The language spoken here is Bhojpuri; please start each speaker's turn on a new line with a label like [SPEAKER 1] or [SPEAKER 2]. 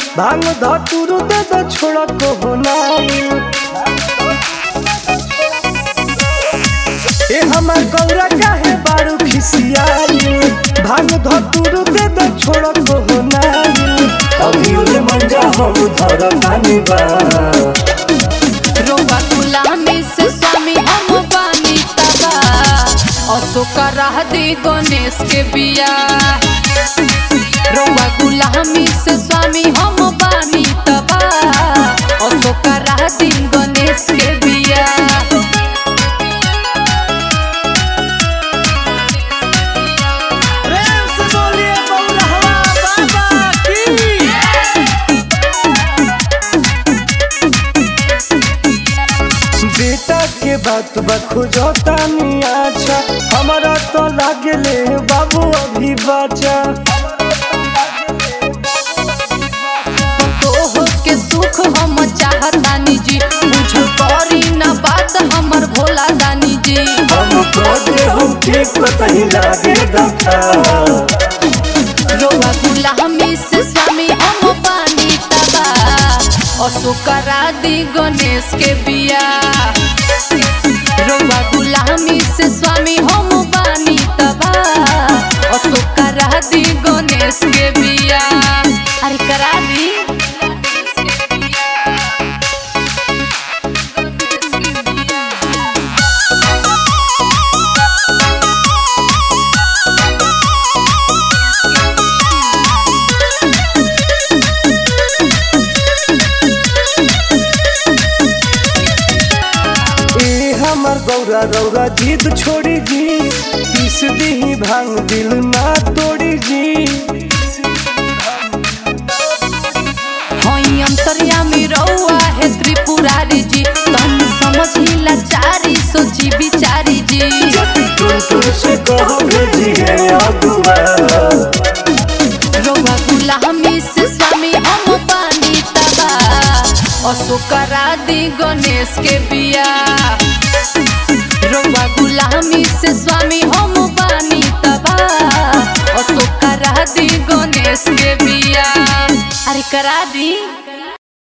[SPEAKER 1] भांग धतुर दे दो छोड़ को होनाई ए हमार गौरा काहे बारू खिसियाई भांग धतुर दे दो छोड़ को होनाई अभी उले मंजा हम धर पानी बा
[SPEAKER 2] रोवा गुलामी से स्वामी हम बानी तबा अशोक राह दे गणेश के बिया रोवा गुलामी से स्वामी हम बानी तबा अशोक राह दे गणेश के बिया
[SPEAKER 1] प्रेम से बोलिए बौरहवा बाबा की बेटा के बात बखुजता नहीं अच्छा हमारा तो लागले बाबू अभी बचा
[SPEAKER 2] तोह के सुख हम चाहतानी जी बुझ पड़ी न बात हमर भोला दानी जी
[SPEAKER 1] हम कहे हम के कतही लागे दखा
[SPEAKER 2] रोवा गुलामी से स्वामी हम बानी तबा अशोक राधी गणेश के बिया रोवा गुलामी से स्वामी हम बानी तबा अशोक राधी गणेश के बिया अरे करा दी
[SPEAKER 1] ए हमर गौरा रौरा जीत छोड़ी जी पीस दी भांग दिल ना तोड़ी जी
[SPEAKER 2] हई अंतर्यामी रउआ है त्रिपुरारी जी तन समझी लाचारी सोची बिचारी जी
[SPEAKER 1] टुन से कहो भेजिए अगुआ
[SPEAKER 2] रउआ गुलामी से स्वामी हम पानी तबा अशोक राधी गणेश के बिया रउआ गुलामी से स्वामी हम पानी तबा अशोक राधी गणेश के बिया अरे करा दी